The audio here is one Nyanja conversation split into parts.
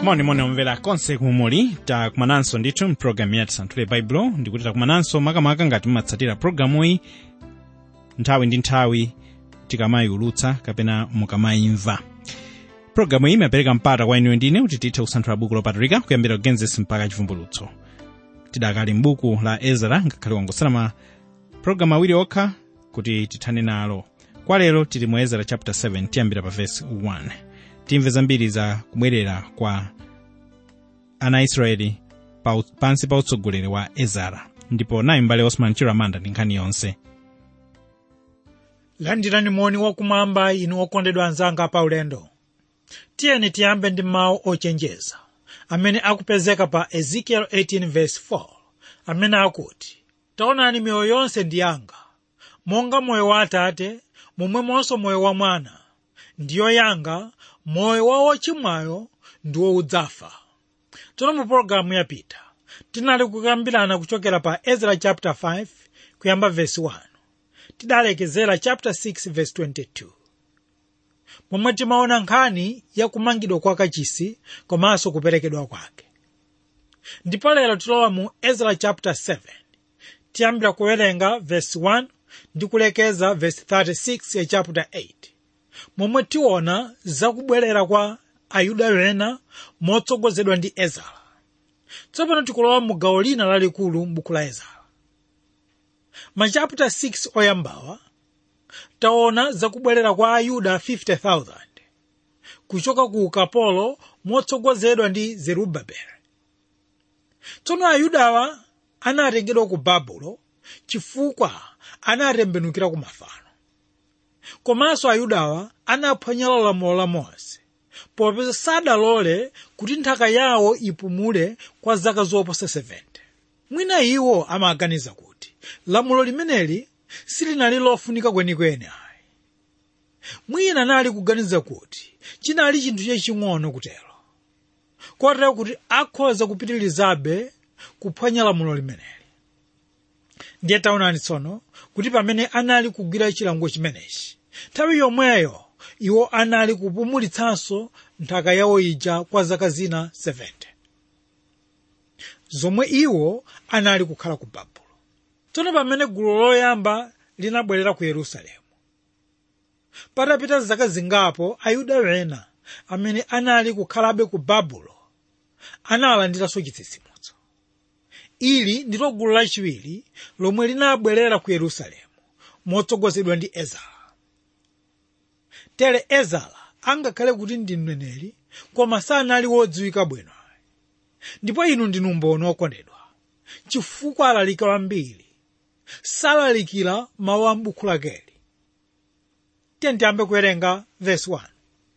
monimoni omvera konse kumuli takumananso ndithu mpulogalamu ya tisanthule baibulo ndikuti takumananso makamaka ngati mumatsatira pulogalamuyi nthawi ndi nthawi tikamayiulutsa kapena mukamayimva pulogalamu iyi imapereka mpata kwa inuyo ndine kuti tithe kusanthula buku lopatulika kuyambira kugenesi mpaka chivumbulutso tidakali m'buku la ezra ngakhale wangosala ma pulogalamu awiri okha kuti tithane nalo kwa lero tili mu ezra chapter 7 tiyambira pa verse 1 timve zambiri za kubwerera kwa ana a israeli pa, pansi pa utsogoleri wa ezara ndipo nayi mbale osman chiramanda ndi nkhani yonse landirani moni wakumwamba inu okondedwa anzanga pa ulendo tiyeni tiyambe ndi mawu ochenjeza amene akupezeka pa ezekiel 18:4 amene akuti taonani miyoyo yonse ndi yanga monga moyo wa atate momwemonso moyo wa mwana ndiyo yanga moyo wa wochimwayo ndiwo udzafa tsono mu pologalamu yapita tinali kukambirana kuchokera pa ezra chapter 5 kuyamba verse 1 tidalekezera chapter 6 verse 22 momwe timaona nkhani ya kumangidwa kwa kachisi komanso kuperekedwa kwake ndipo lero tilowa mu ezra chapter 7 tiyambira kuwerenga verse 1 ndi kulekeza verse 36 ya chapter 8 momwe tiona zakubwerera kwa ayuda ena motsogozedwa ndi ezara tsopano tikulowa mu gawo lina lalikulu m'buku la ezara machaputa 6 oyambawa taona zakubwerera kwa ayuda 50,000 kuchoka ku ukapolo motsogozedwa ndi zerubabeli tsono ayudawa anatengedwa ku babulo chifukwa anatembenukira ku mafano komanso ayudawa anaphwanyala lamulo la mose popeza sadalole kuti nthaka yawo ipumule kwa zaka zoposa 70 mwina iwo amaganiza kuti lamulo limeneli silinali lofunika kwenikweni ayi mwina anali kuganiza kuti chinali chinthu chaching'ono kutero kotero kuti akhoza kupitirizabe kuphwanya lamulo limeneli ndiye taonani tsono kuti pamene anali kugwira chilango chimenechi nthawi yomweyo iwo anali kupumulitsanso nthaka yawo ija kwa zaka zina 70 zomwe iwo anali kukhala ku babulo tsono pamene gulu loyamba linabwerera ku yerusalemu patapita zaka zingapo ayuda ena amene anali kukhalabe ku babulo analandiranso chitsitsimutso ili ndilo gulu lachiwiri lomwe linabwerera ku yerusalemu motsogozedwa ndi ezara tere ezara angakhale kuti ndi mneneri koma sanali wodziwika bwino ndipo inu ndinu mboni okondedwa chifukwa alalika wambiri salalikira mawu a m'buku lakeli tiye tiyambe kuwerenga verse 1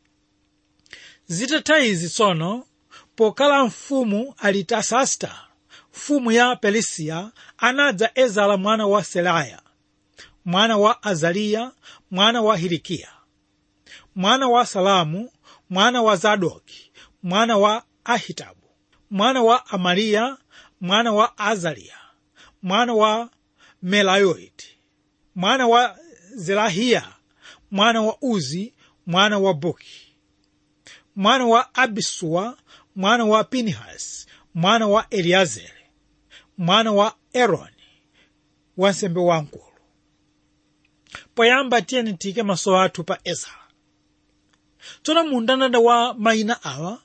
zitatha izi tsono pokhala mfumu alitasasta mfumu ya perisiya anadza ezara mwana wa seraya mwana wa azariya mwana wa hilikiya mwana wa salamu mwana wa zadoki mwana wa ahitabu mwana wa amariya mwana wa azariya mwana wa melayoiti mwana wa zerahiya mwana wa uzi mwana wa buki mwana wa abisuwa mwana wa pinihasi mwana wa eliazeri mwana wa eroni wansembe wamkulu poyamba tiyeni tiyike maso athu pa ezara tsono mundandanda wa mayina awa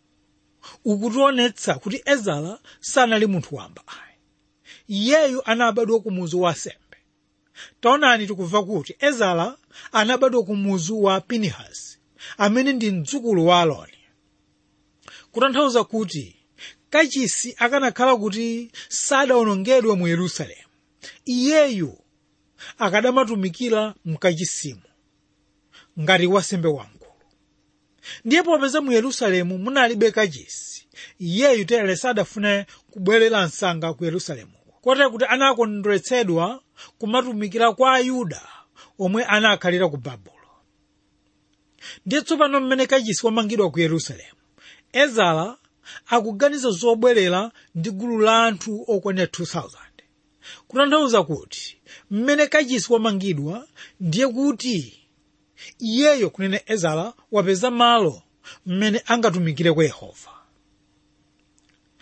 ukutionetsa kuti ezara sanali munthu wamba ayi iyeyu anabadwa ku muzu wa sembe taonani tikumva kuti ezara anabadwa ku muzu wa pinihasi amene ndi mdzukulu wa aloni kutanthauza kuti kachisi akanakhala kuti sadawonongedwe mu yerusalemu iyeyu akadamatumikira mkachisimu ngati wasembe wamkulu ndiye popeza mu yerusalemu munalibe kachisi iyeyu tere sadafune kubwerera msanga ku yerusalemu kotero kuti anakondweretsedwa kumatumikira kwa ayuda omwe anakhalira ku babulo ndiye tsopano mmene kachisi wamangidwa ku yerusalemu ezara akuganiza zobwerera ndi gulu la anthu okwanira 2000 kutanthauza kuti mmene kachisi wamangidwa ndiye kuti iyeyo kunena ezara wapeza malo mmene angatumikire kwa yehova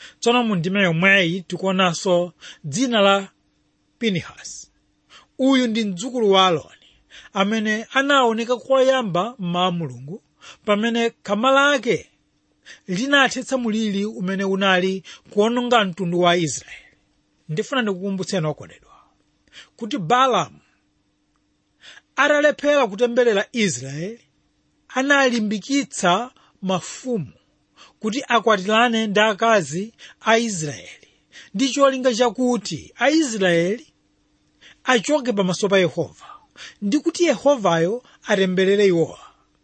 tsono mu ndime yomweyi tikuonanso dzina la pinihasi uyu ndi mdzukulu wa aloni amene anaoneka koyamba mmawa mulungu pamene khama lake linathetsa muliri umene unali kuononga mtundu wa israeli ndifuna ndikukumbutseni okondedwa kuti balamu atalephera kutemberera israeli analimbikitsa mafumu kuti akwatirane ndi akazi a israeli ndi cholinga chakuti aisraeli achoke pamaso pa yehova ndi kuti yehovayo atemberere iwowa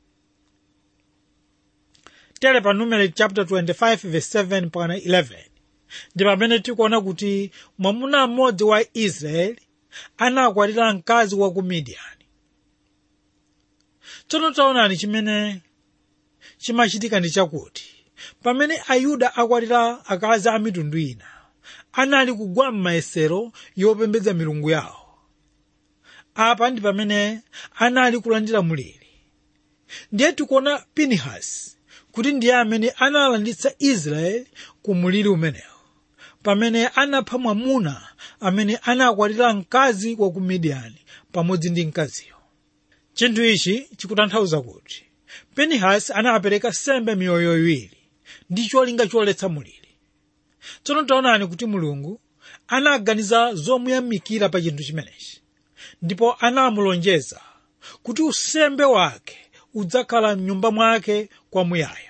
tere pa numeri chapter 25 verse 7 pakana 11 ndi pamene tikuona kuti mwamuna mmodzi wa israeli anakwatira mkazi wa ku midiyani tsono taonani chimene chimachitika ndi chakuti pamene ayuda akwatira akazi a mitundu ina anali kugwa m'mayesero yopembedza milungu yawo apa ndi pamene anali kulandira muliri ndiye tikuona pinihasi kuti ndiye amene analanditsa israeli ku muliri umenewo pamene anapha mwamuna amene anakwatira mkazi wa ku midiyani pamodzi ndi mkaziyo chinthu ichi chikutanthauza kuti pinihasi anapereka sembe miyoyo iwiri ndi cholinga choletsa muliri tsono taonani kuti mulungu anaganiza zomuyamikira pa chinthu chimenechi ndipo anamulonjeza kuti usembe wake udzakhala mnyumba mwake kwamuyaya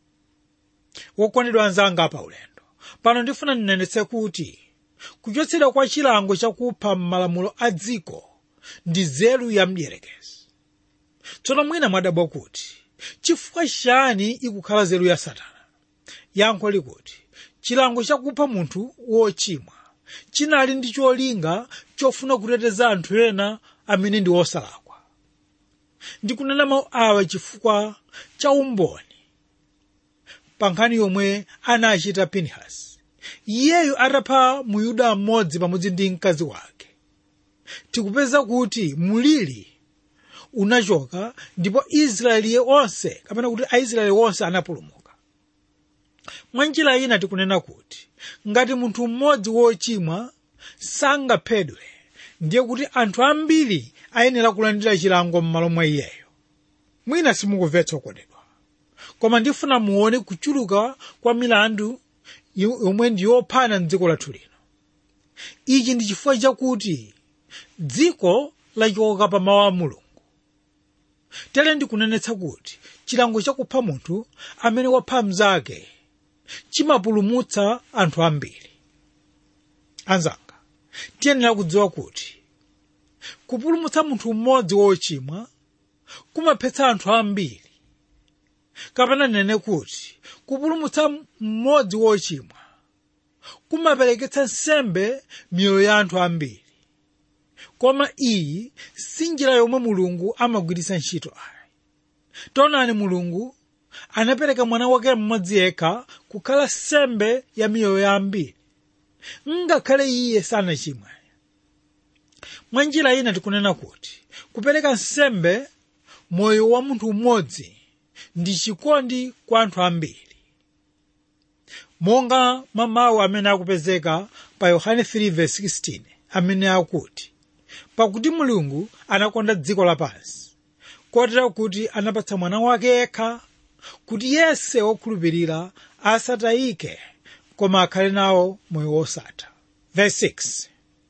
wokondedwa anzanga pa ulendo pano ndifuna ndinenetse kuti kuchotsedwa kwa chilango chakupha m'malamulo a dziko ndi nzeru ya mdierekezi tsono mwina mwadabwa kuti chifukwa chani ikukhala nzeru ya satana yankho likuti chilango chakupha munthu wochimwa chinali ndi cholinga chofuna kuteteza anthu ena amene ndi osalakwa ndikunena mawu awa chifukwa cha umboni pa nkhani yomwe anachita pinihasi iyeyu atapha muyuda mmodzi pamodzi ndi mkazi wake tikupeza kuti muliri unachoka ndipo israeli onse kapena kuti aisraeli onse anapulumuka mwa njira ina tikunena kuti ngati munthu mmodzi wochimwa sangaphedwe ndiye kuti anthu ambiri ayenera kulandira chilango m'malo mwa iyeyo mwina simukumvetsa okondedwa koma ndifuna muone kuchuluka kwa milandu yomwe ndi yophana mdziko lathu lino ichi ndi chifukwa chakuti dziko lachoka pa mawu a mulungu tere ndikunenetsa kuti chilango chakupha munthu amene wapha mnzake chimapulumutsa anthu ambiri anzanga tiyenera kudziwa kuti kupulumutsa munthu mmodzi wochimwa kumaphetsa anthu ambiri kapena nene kuti kupulumutsa mmodzi wochimwa kumapereketsa nsembe miyoyo ya anthu ambiri koma iyi si njira yomwe mulungu amagwiritsa ntchito ayi taonani mulungu anapereka mwana wake mmodzi yekha kukhala sembe ya miyoyo ya ambiri ngakhale iye sanachimwe mwa njira ina tikunena kuti kupereka nsembe moyo wa munthu mmodzi ndi chikondi kwa anthu ambiri monga mwa mawu amene akupezeka pa yohane 3:16 amene akuti pakuti mulungu anakonda dziko lapansi kotero kuti anapatsa mwana wake yekha kuti yense wokhulupirira asatayike koma akhale nawo moyo wosatha verse 6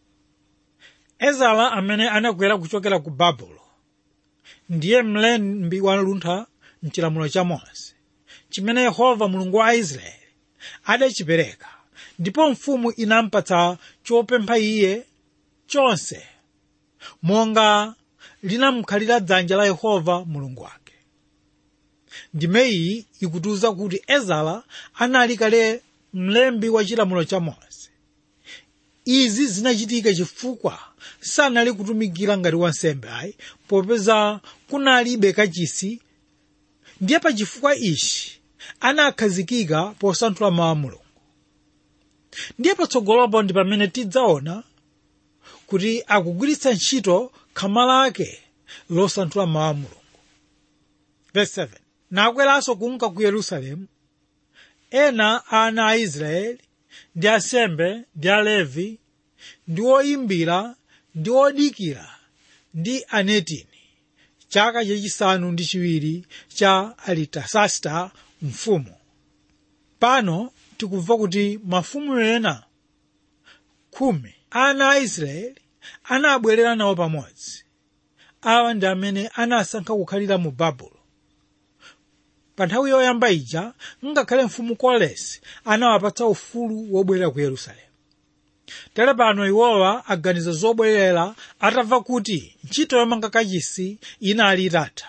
ezara amene anakwera kuchokera ku babulo ndiye mlembi wa luntha mchilamulo cha mose chimene yehova mulungu wa israeli adachipereka ndipo mfumu inampatsa chopempha iye chonse monga linamkhalira dzanja la yehova mulungu wake ndime iyi ikutiuza kuti ezara anali kale mlembi wa chilamulo cha mose izi zinachitika chifukwa sanali kutumikira ngati wansembe ayi popeza kunalibe kachisi ndiye pa chifukwa ichi anakhazikika posanthula mawu a mulungu ndiye patsogolopo ndi pamene tidzaona kuti akugwiritsa ntchito khama lake losanthula mawu a mulungu verse 7 nakweranso kunka ku yerusalemu ena a ana a israeli ndi asembe ndi alevi ndi oyimbira ndi odikira ndi anetini chaka chachisanu ndi chiwiri cha alitasasta mfumu pano tikumva kuti mafumu ena khumi ana a israeli anabwerera nawo pamodzi awa ndi amene anasankha kukhalira mu babulo pa nthawi yoyamba ija ngakhale mfumu kolesi anawapatsa ufulu wobwerera ku yerusalemu tere pano iwowa aganiza zobwerera atamva kuti ntchito yomanga kachisi inali itatha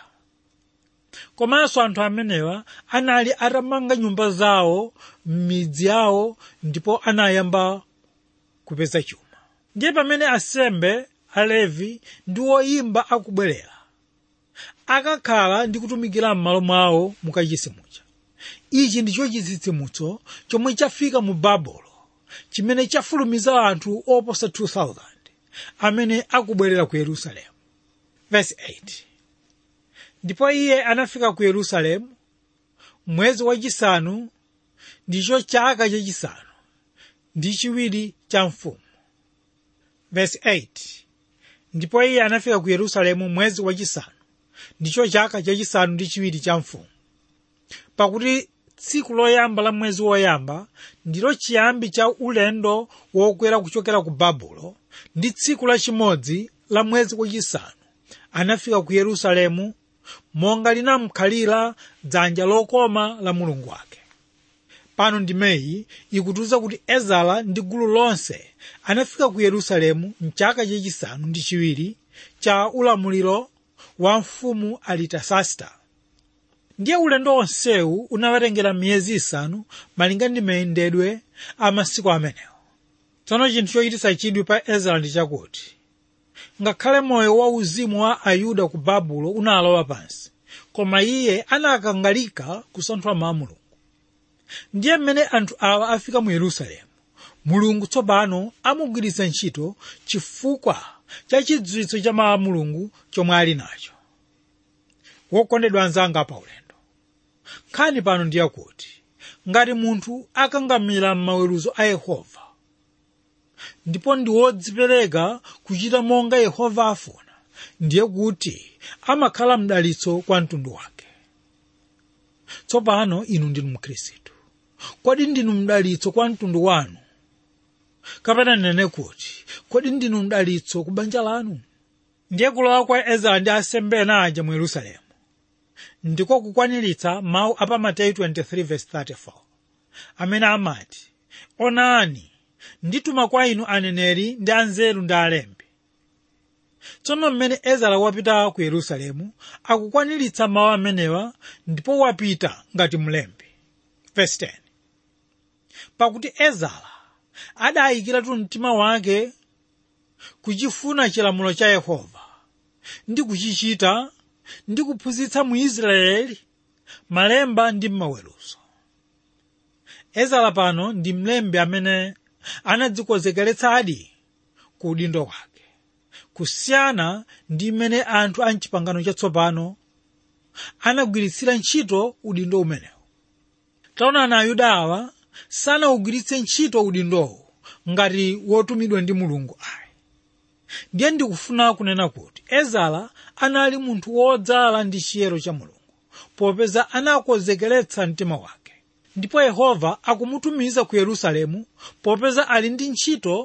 komanso anthu amenewa anali atamanga nyumba zawo m'midzi yawo ndipo anayamba kupeza chuma ndiye pamene asembe alevi ndi woyimba akubwerera akakhala ndi kutumikira m'malo mwawo mukachisi muja ichi ndicho chitsitsimutso chomwe chafika mu babulo chimene chafulumiza anthu oposa 2000 amene akubwerera ku yerusalemu verse 8 ndipo iye anafika ku yerusalemu mwezi wachisanu ndicho chaka chachisanu ndi chiwiri cha mfumu verse 8 ndipo iye anafika ku yerusalemu mwezi wachisanu ndicho chaka chachisanu ndi chiwiri cha mfumu pakuti tsiku loyamba la mwezi woyamba ndilo chiyambi cha ulendo wokwera kuchokera ku babulo ndi tsiku lachimodzi la mwezi wachisanu anafika ku yerusalemu monga linamkhalira dzanja lokoma la mulungu wake pano ndimeyi ikutiuza kuti ezara ndi gulu lonse anafika ku yerusalemu mchaka chachisanu ndi chiwiri cha ulamuliro wa mfumu alitasasta ndiye ulendo onsewu unawatengera miyezi isanu malinga ndi mayendedwe a masiku amenewo tsono chinthu chochititsa chidwi pa ezara ndi chakuti ngakhale moyo wa uzimu wa ayuda ku babulo unalowa pansi koma iye anakangalika kusanthula mawu a mulungu ndiye mmene anthu awa afika mu yerusalemu mulungu tsopano amugwiritsa ntchito chifukwa cha chidziwitso cha mawu a mulungu chomwe ali nacho wokondedwa anzanga pa ulendo nkhani pano ndiye kuti ngati munthu akangamira m'maweruzo a yehova ndipo ndi wodzipereka kuchita monga yehova afuna ndiye kuti amakhala mdalitso kwa mtundu wake tsopano inu ndinu mkhristu kodi ndinu mdalitso kwa mtundu wanu kapena nene kuti kodi ndinu mdalitso ku banja lanu ndiye kulowa kwa ezara ndi asembe ena aja mu yerusalemu ndiko kukwaniritsa mawu a pa mateyu 23:34 amene amati onani ndituma kwa inu aneneri ndi anzeru ndi alembi tsono mmene ezara wapita ku yerusalemu akukwaniritsa mawu amenewa ndipo wapita ngati mlembi Verse 10. pakuti ezara adayikiratu mtima wake kuchifuna chilamulo cha yehova ndi kuchichita ndi kuphunzitsa mu israeli malemba ndi maweruzo ezara pano ndi mlembi amene anadzikonzekeretsadi ku udindo wake kusiyana ndi mmene anthu a mchipangano chatsopano anagwiritsira ntchito udindo umenewu taonani ayuda awa sanawugwiritse ntchito udindowu ngati wotumidwa ndi mulungu ayi ndiye ndikufuna kunena kuti ezara anali munthu wodzala ndi chiyero cha mulungu popeza anakonzekeretsa mtima wake ndipo yehova akumutumiza ku yerusalemu popeza ali ndi ntchito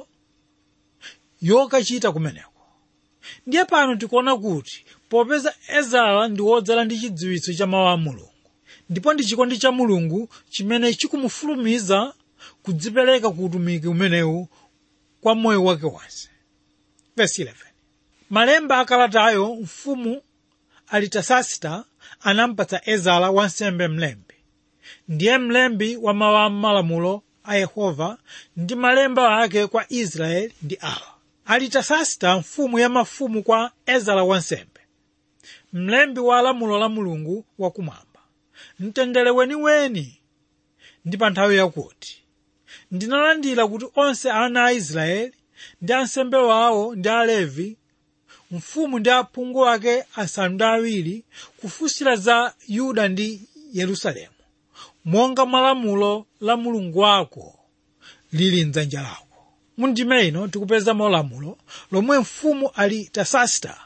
yokachita kumeneko ndiye pano tikuona kuti popeza ezara ndi wodzala ndi chidziwitso cha mawu a mulungu ndipo ndi chikondi cha mulungu chimene chikumufulumiza kudzipereka ku utumiki umenewu kwa moyo wake wonse Verse 11. malemba akalatayo mfumu alitasasita anampatsa ezara wansembe mlembi ndiye mlembi wa mawu a malamulo a yehova ndi malemba ake kwa israeli ndi awa alitasasita mfumu ya mafumu kwa ezara wansembe mlembi wa lamulo la mulungu wakumwamba mtendere weniweni ndi pa nthawi yakuti ndinalandira kuti onse ana a israeli ndi ansembe wawo ndi alevi mfumu ndi aphungu ake asanu ndi awiri kufunsira za yuda ndi yerusalemu monga malamulo la mulungu wako lili mdzanja lako mundime ino tikupezamo lamulo lomwe mfumu alitasasita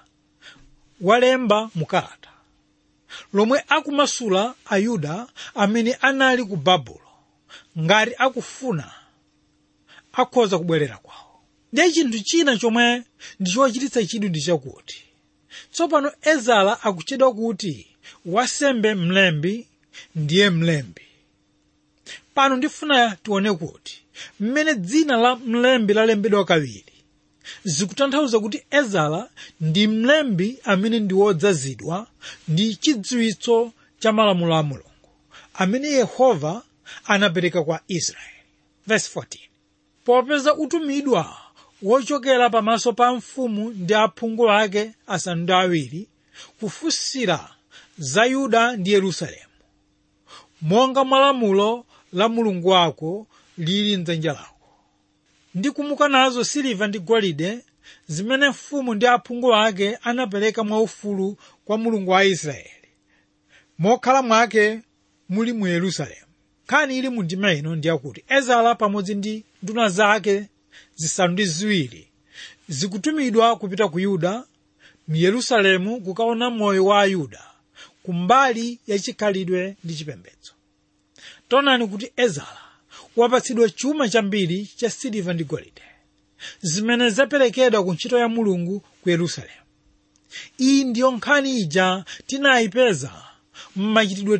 walemba mukalata lomwe akumasula ayuda amene anali ku babulo ngati akufuna akhoza kubwerera kwawo ndiye chinthu china chomwe ndichochititsa chidwi ndi chakuti tsopano ezara akutchedwa kuti wasembe mlembi ndiye mlembi pano ndifuna tione kuti mmene dzina la mlembi lalembedwa kawiri zikutanthauza kuti ezara ndi mlembi amene ndi wodzazidwa ndi chidziwitso cha malamulo a mulungu amene yehova anapereka kwa israeli Verse 14. popeza utumidwa wochokera pamaso pa mfumu ndi aphungu ake asanu ndi awiri kufunsira za yuda ndi yerusalemu monga mwalamulo la mulungu wako lili mdzanja lako ndi kumuka nazo siliva ndi golide zimene mfumu ndi aphungu ake anapereka mwaufulu kwa mulungu wa israeli mokhala mwake muli mu yerusalemu nkhani ili mu ndima ino ndiyakuti ezara pamodzi ndi nduna zake zisanu ndi ziwiri zikutumidwa kupita ku yuda mu yerusalemu kukaona moyo wa ayuda kumbali ya chikhalidwe ndi chipembedzo taonani kuti ezara wapatsidwa chuma chambiri cha siliva ndi golide zimene zaperekedwa ku ntchito ya mulungu ku yerusalemu iyi ndiyo nkhani ija tinayipeza m'machitidwe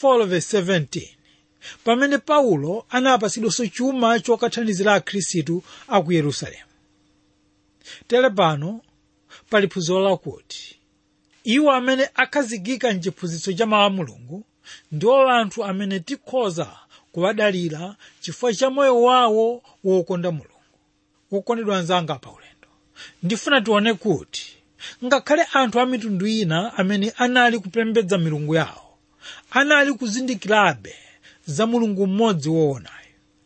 24:17 pamene paulo anapatsidwanso chuma chokathandizira akhristu a ku yerusalemu tere pano pali phunziro lakuti iwo amene akhazikika mchiphunzitso cha mawu a mulungu ndiwo anthu amene tikhoza kuwadalira chifukwa cha moyo wawo wokonda mulungu wokondedwa anzanga pa ulendo ndifuna tione kuti ngakhale anthu a mitundu ina amene anali kupembedza milungu yawo anali kuzindikirabe za mulungu mmodzi woonayo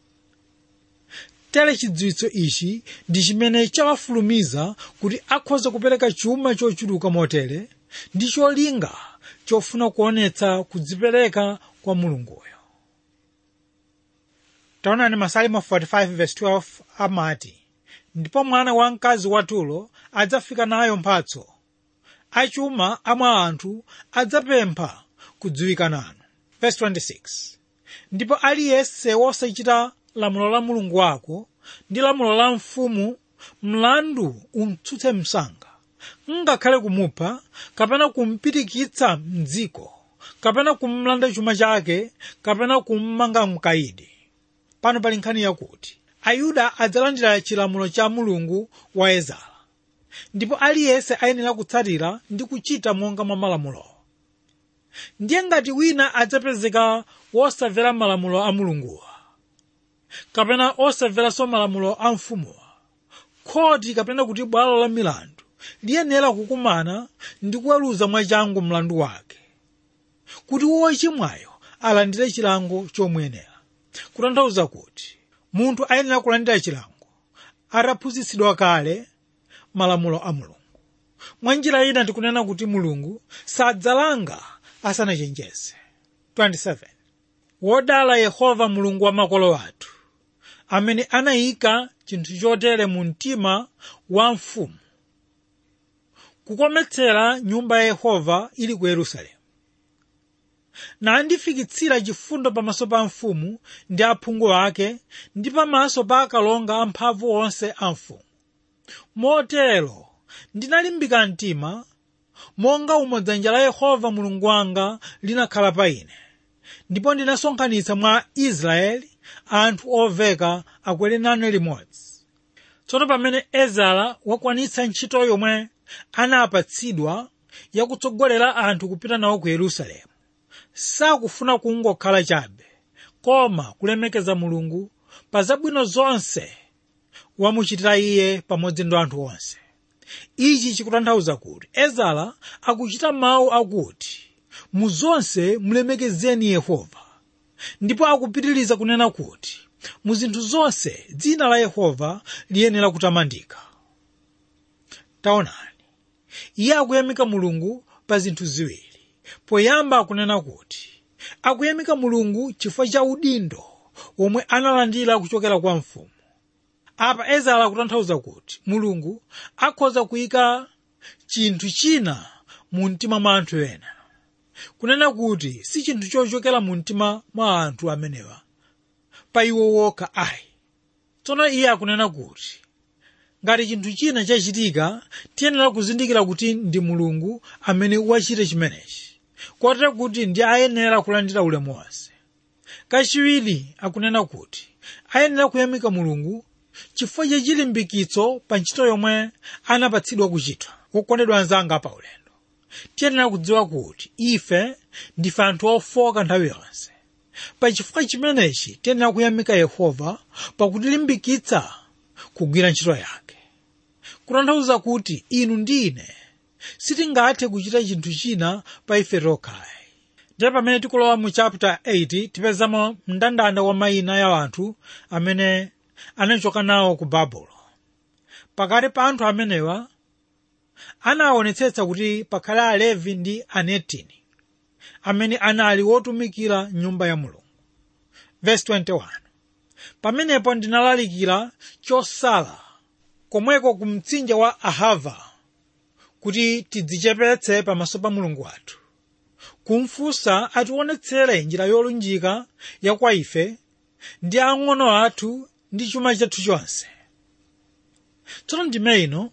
tere chidziwitso ichi ndi chimene chawafulumiza kuti akhoza kupereka chuma chochuluka motere ndi cholinga chofuna kuonetsa kudzipereka kwa mulunguyo taonani masalimo 45:12 amati ndipo mwana wamkazi watulo adzafika nayo mphatso achuma amwa anthu adzapempha kudziwika nanu Verse 26 ndipo aliyense wosachita lamulo la mulungu wako ndi lamulo la mfumu mlandu umtsutse msanga ngakhale kumupha kapena kumpirikitsa mdziko kapena kumlanda chuma chake kapena kummanga mkayidi pano pali nkhani yakuti ayuda adzalandira chilamulo cha mulungu wa ezara ndipo aliyense ayenera kutsatira ndi kuchita monga mwa malamulowo ndiye ngati wina adzapezeka wosamvera malamulo a mulunguwa kapena osamveranso malamulo a mfumuwa khoti kapena kuti bwalo la milandu liyenera kukumana ndi kuweruza mwachangu mlandu wake kuti wochimwayo alandire chilango chomwenera kutanthauza kuti munthu ayenera kulandira chilango ataphunzitsidwa kale malamulo a mulungu mwa njira ina tikunena kuti mulungu sadzalanga asanachenjeze 27 wodala yehova mulungu wa makolo athu amene anayika chinthu chotere mu mtima wa mfumu kukometsera nyumba ya yehova ili ku yerusalemu nandifikitsira chifundo pamaso pa mfumu ndi aphungu ake ndi pamaso pa akalonga amphamvu onse a mfumu motero ndinalimbika mtima monga umo dzanja la yehova mulungu wanga linakhala pa ine ndipo ndinasonkhanitsa mwa israeli anthu oveka akwere nane limodzi tsono pamene ezara wakwanitsa ntchito yomwe anapatsidwa yakutsogolera anthu kupita nawo ku yerusalemu sakufuna kungokhala chabe koma kulemekeza mulungu pa zabwino zonse wamuchitira iye pamodzi ndi anthu onse ichi chikutanthauza kuti ezara akuchita mawu akuti mu zonse mulemekezeni yehova ndipo akupitiriza kunena kuti mu zinthu zonse dzina la yehova liyenera kutamandika taonani iye akuyamika mulungu pa zinthu ziwiri poyamba akunena kuti akuyamika mulungu chifukwa cha udindo omwe analandira kuchokera kwa mfumu apa ezara akutanthauza kuti mulungu akhoza kuyika chinthu china mu mtima mwa anthu ena kunena kuti si chinthu chochokera mu mtima mwa anthu amenewa pa iwo wokha ayi tsono iye akunena kuti ngati chinthu china chachitika tiyenera kuzindikira kuti ndi mulungu amene wachita chimenechi kotero kuti ndi ayenera kulandira ulemu wonse kachiwiri akunena kuti ayenera kuyamika mulungu chifukwa cha chilimbikitso pa ntchito yomwe anapatsidwa kuchita wokondedwa anzanga pa ulendo tiyenera kudziwa kuti ife ndife anthu ofoka nthawi yonse pa chifukwa chimenechi tiyenera kuyamika yehova pakutilimbikitsa kugwira ntchito yake kutanthauza kuti inu ndi ine sitingathe kuchita chinthu china pa ife tokhayi ndiye pamene tikulowa mu chapter 8 tipezamo mndandanda wa mayina ya anthu amene anachoka nawo ku babulo pakati pa anthu amenewa anaonetsetsa kuti pakhale alevi ndi anetini amene anali wotumikira nyumba ya mulungu verse 21 pamenepo ndinalalikira chosala komweko ku mtsinje wa ahava kuti tidzichepetse pamaso pa mulungu wathu kumfunsa ationetsere njira yolunjika ya kwa ife ndi ang'ono athu ndi chuma chathu chonse tsono ndime ino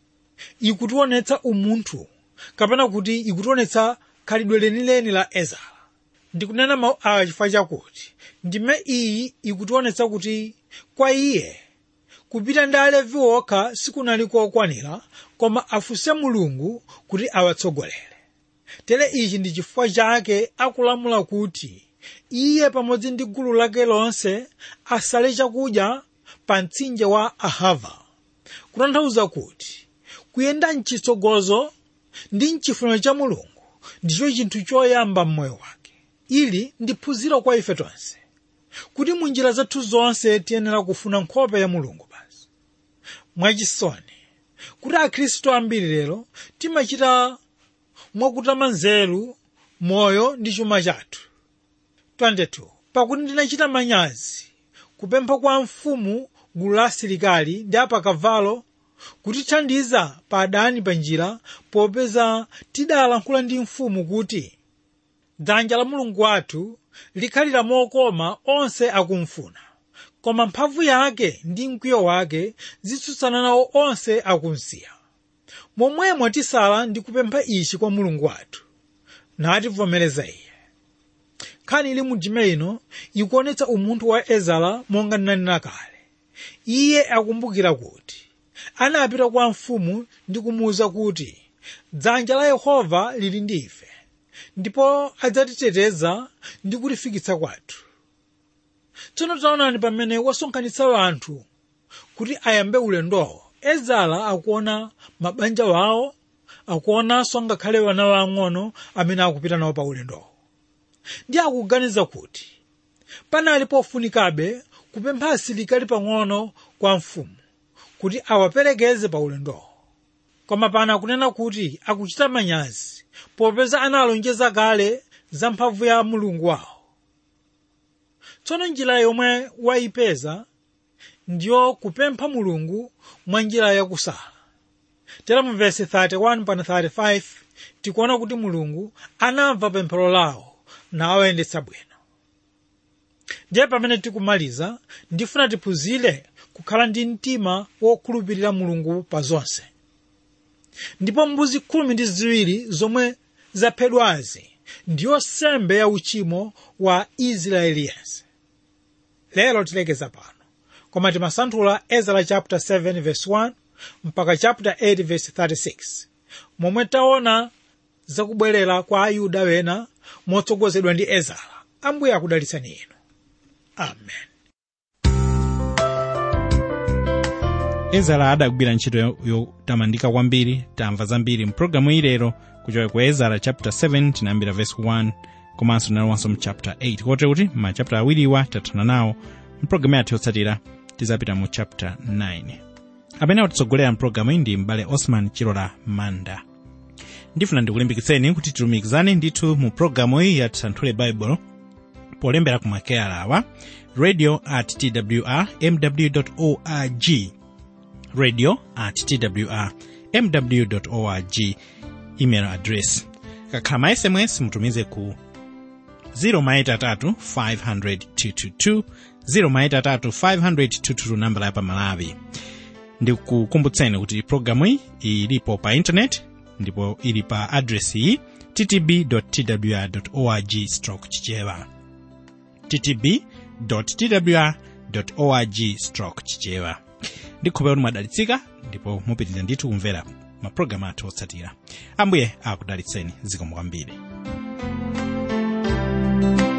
ikutionetsa umunthu kapena kuti ikutionetsa khalidwe lenileni la ezara ndikunena mawu awa chifukwa chakuti ndime iyi ikutionetsa kuti kwa iye kupita ndi alevi okha sikunali kokwanira koma afunse mulungu kuti awatsogolere tere ichi ndi chifukwa chake akulamula kuti iye pamodzi ndi gulu lake lonse asale chakudya pa mtsinje wa ahava kutanthauza kuti kuyenda mchitsogozo ndi mchifuniro cha mulungu ndicho chinthu choyamba m'moyo wake ili ndi phunziro kwa ife tonse kuti mu njira zathu zonse tiyenera kufuna nkhope ya mulungu basi mwachisoni kuti akhristu ambiri lero timachita mwakutama nzeru moyo ndi chuma chathu 22 pakuti ndinachita manyazi kupempha kwa mfumu gulu la asilikali ndi apakavalo kutithandiza pa adani pa njira popeza tidalankhula ndi mfumu kuti dzanja la mulungu wathu likhalira mokoma onse akumfuna koma mphamvu yake ndi mkwiyo wake zitsutsana nawo onse akumsiya momwemo tisala ndi kupempha ichi kwa mulungu wathu nativomereza iye nkhani ili mu ndime ino ikuonetsa umunthu wa ezara monga ndinanena kale iye akumbukira kuti anapita kwa mfumu ndi kumuwuza kuti dzanja la yehova lili ndi ife ndipo adzatiteteza ndi kutifikitsa kwathu tsono taonani pamene wasonkhanitsa anthu kuti ayambe ulendowo ezara akuona mabanja wawo akuonanso ngakhale wana wang'ono amene akupita nawo pa ulendowo ndi akuganiza kuti panali pofunikabe kupempha asilikali pang'ono kwa mfumu kuti awaperekeze pa ulendowo koma pano akunena kuti akuchita manyazi popeza analonjeza kale za mphamvu ya mulungu wawo tsono njira yomwe wayipeza ndiyo kupempha mulungu mwa njira yakusala tera mu vesi 31 pana 35 tikuona kuti mulungu anamva pemphero lawo nawayendetsa bwino ndiye pamene tikumaliza ndifuna tiphunzire kukhala ndi mtima wokhulupirira mulungu pa zonse ndipo mbuzi khumi ndi ziwiri zomwe zaphedwazi ndiyo sembe ya uchimo wa israeli yense lero tilekeza pano koma timasanthula ezra chapter 7 verse 1 mpaka chapter 8 verse 36 momwe taona zakubwerera kwa ayuda wena motsogozedwa ndi ezra ambuye akudalitsani inu amen ezara adagwira ntchito yo- yotamandika kwambiri tamva zambiri mpulogalamu ilero kuchoka ku ezara chapter 7 tinayambira verse 1 komanso tinalowanso mu chapter 8 kotero kuti ma chapter awiriwa tathana nawo mpulogalamu yathu yotsatira tizapita mu chapter 9 amene akutitsogolera mpulogalamu iyi ndi m'bale osman chilola manda ndifuna ndikulimbikitseni kuti tilumikizane ndithu mu programu iyi ya tisanthule baibulo polembera ku makeyala awa radio at twr mw org radio at twr mw org email address kakhala ma sms mutumize ku 0maitatu 500 0maitatu 500 nambala ya pamalawi ndikukumbutseni kuti programu iyi ilipo pa intaneti ndipo ili pa adresi iyi ttb twr org stroke chichewa ttb twr org stroke chichewa ndikhulupirira kuti mwadalitsika ndipo mupitirira ndithu kumvera mapulogalamu athu otsatira ambuye akudalitseni zikomo kwambiri